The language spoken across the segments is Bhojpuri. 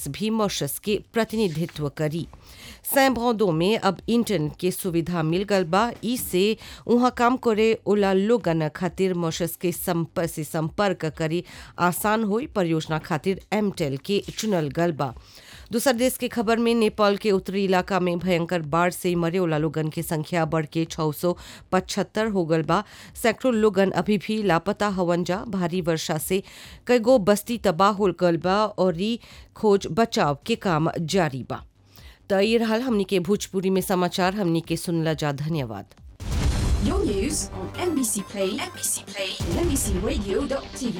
फेनिक्स भी मॉरिशस के प्रतिनिधित्व करी सैम्ब्रांडो में अब इंटरनेट के सुविधा मिल गल बा इससे वहाँ काम करे ओला लोगन खातिर मॉरिशस के संपर्क से संपर्क करी आसान हुई परियोजना खातिर एमटेल के चुनल गल बा दूसर देश के खबर में नेपाल के उत्तरी इलाका में भयंकर बाढ़ से मरे वाला लोगन की संख्या बढ़ के छः सौ पचहत्तर हो गल बा सैकड़ों लोगन अभी भी लापता हवन जा भारी वर्षा से कईगो बस्ती तबाह हो गल बा और ई खोज बचाव के काम जारी बा तो ये रहल हमनी के भोजपुरी में समाचार हमनी के सुनला जा धन्यवाद Your news on NBC Play, NBC Play, and NBCRadio.tv,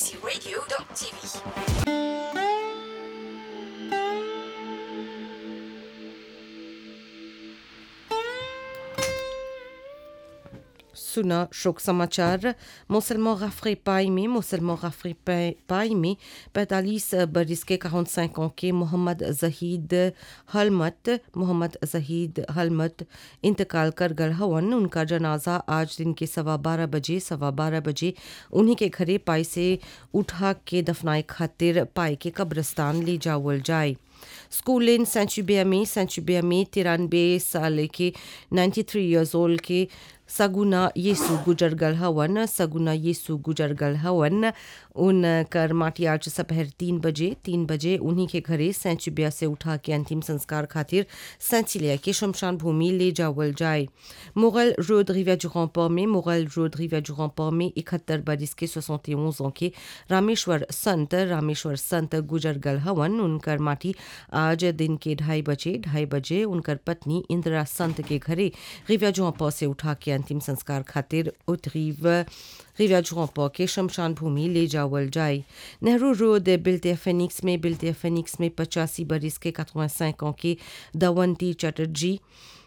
NBCRadio.tv. सुना शोक समाचार मुसलमान गफरी पाई में मुसलमान गफरी पाई में पैंतालीस बरस के quarante cinq ans के मोहम्मद जहीद हलमत मोहम्मद जहीद हलमत इंतकाल कर गल हवन उनका जनाजा आज दिन के सवा बारह बजे सवा बारह बजे उन्हीं के घरे पाई से उठा के दफनाए खातिर पाई के कब्रस्तान ले जावल जाए स्कूल इन सेंचुबिया में सेंचुबिया में तिरानवे साल के 93 इयर्स ओल्ड के सगुना येसु गुजर गल हवन सगुना येसु गुजर गल हवन उन कर माटी आज दोपहर तीन बजे तीन बजे उन्हीं के घरे सेंचुबिया से उठा के अंतिम संस्कार खातिर सेंचिलिया के शमशान भूमि ले जावल जाए मुगल रोड रिविया जुगम्पा में मुगल रोड रिविया जुगम्पा में इकहत्तर बरिस के सोसौते ans के रामेश्वर संत रामेश्वर संत गुजर गल हवन उनकर माटी आज दिन के ढाई बजे ढाई बजे उनकर पत्नी इंदिरा संत के घरे रिविया जुगम्पा से उठा के अंतिम संस्कार खातिर उतरीव रिविया जुगम्पा के शमशान भूमि ले जावल जाए नेहरू रोड बिल्टे फेनिक्स में बिल्टे फेनिक्स में पचासी बरिस के 85 ans के दवंती चटर्जी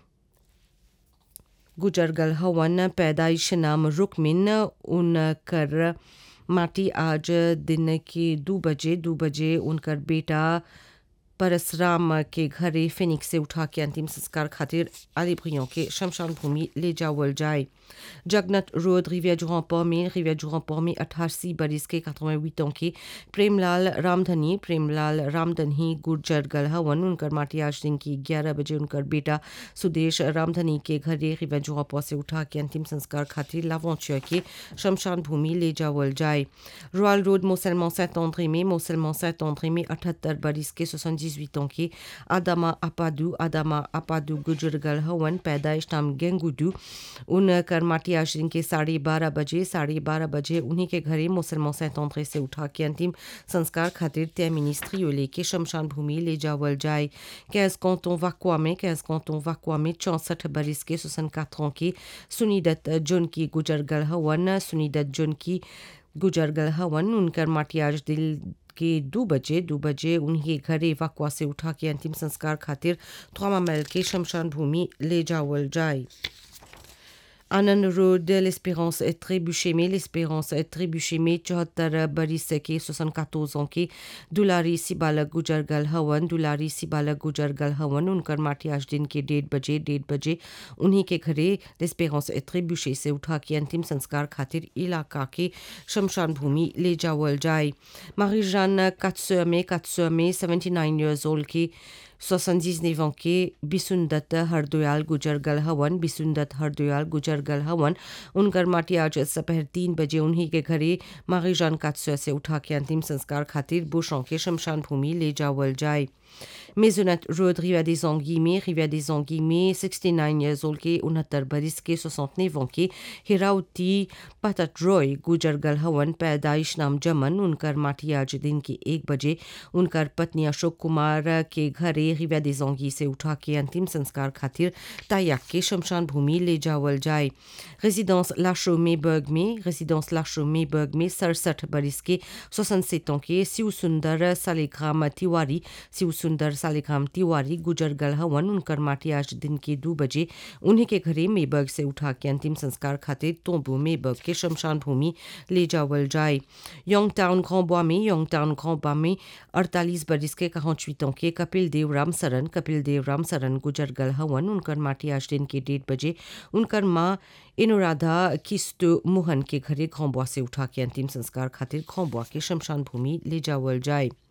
गुजर गल हवन पैदाइश नाम रुकमिन उनकर माटी आज दिन के दो बजे दो बजे उनकर बेटा परसराम के घरे फिनिक्स से उठा के अंतिम संस्कार खातिर आलिब्रियों के शमशान भूमि ले जावल जाए जगन्नाथ रोड रिविया जुराम्पा में रिविया जुराम्पा में अठासी बरिस के 88 ans के प्रेमलाल रामधनी प्रेमलाल रामधनी गुर्जर गल हवन उनकर माटी आज दिन की ग्यारह बजे उनकर बेटा सुदेश रामधनी के घरे रिविया जुराम्पा से उठा के अंतिम संस्कार खातिर लावंचिया के शमशान भूमि ले जावल जाए रॉयल रोड मोसलमान सैंत ऑन्ड्रे में मोसलमान सैंत ऑन्ड्रे में अठहत्तर बरिस के 78 ans के आदामा अपादू आदामा अपादू गुजर गल हवन पैदाइश नाम गेंगुडू उन कर माटी आज दिन के साढ़े बारह बजे साढ़े बारह बजे उन्हीं के घरे मुसलमान सैतौंतरे से उठा के अंतिम संस्कार खातिर तय मिनिस्ट्री ले के शमशान भूमि ले जावल जाए कैस कौतों वाकुआ में कैस कौतों वाकुआ में चौंसठ बरिस के सुसन काथों के सुनीदत जुन की गुजर गल हवन सुनीदत जुन की गुजर गल हवन उनकर माटी आज दिल के दो बजे दो बजे उन्हीं घरे वाकुआ से उठा के अंतिम संस्कार खातिर थ्वामा मैल के शमशान भूमि ले जावल जाए आनंद रोड l'espérance est trébuché में l'espérance est trébuché में चौहत्तर बरिस के सोसन कातोजों के दुलारी सिबाला गुजर गल हवन दुलारी सिबाला गुजर गल हवन उनकर माटी आज दिन के डेढ़ बजे डेढ़ बजे उन्हीं के घरे l'espérance est trébuché से उठा के अंतिम संस्कार खातिर इलाका के शमशान भूमि ले जावल जाए मारिजान कात्सुआ में कात्सुआ में 79 years old की 79 ans के बिसुंदत हरदयाल गुजर गल हवन बिसुंदत हरदयाल गुजर गल हवन उनकर माटी आज दोपहर तीन बजे उन्हीं के घरे मारिजान कात्सुआ से उठा के अंतिम संस्कार खातिर बुशों के शमशान भूमि ले जावल जाए मेजोनत रोड रिवा des Anguilles में रिवा des Anguilles में 69 years old के उनहत्तर बरिस के 69 ans के हिराउती पतट रॉय गुजर गल हवन पैदाइश नाम जमन उनकर माटी आज दिन के एक बजे उनकर पत्नी अशोक कुमार के घरे रिवा des Anguilles से उठा के अंतिम संस्कार खातिर तायाक के शमशान भूमि ले जावल जाए रेजिडेंस लाशो मेबर्ग में रेजिडेंस लाशो मेबर्ग में सड़सठ बरिस के 67 ans के शिव सुंदर सालिग्राम तिवारी शिव सुंदर सालिग्राम तिवारी गुजर गल हवन उनकर माटी आज दिन के दो बजे उन्हीं के घरे मेबर्ग से उठा के अंतिम संस्कार खातिर तोबू मेबर्ग के शमशान भूमि ले जावल जाए योंग टाउन घोंबा में योंग टाउन घोंबा में अड़तालीस बरिस के quarante के कपिल देव राम सरन कपिल देव राम सरन गुजर गल हवन उनकर माटी आज दिन के डेढ़ बजे उनकर माँ इनुराधा किस्तु मोहन के घरे घोंबा से उठा के अंतिम संस्कार खातिर घोंबा के शमशान भूमि ले जावल जाए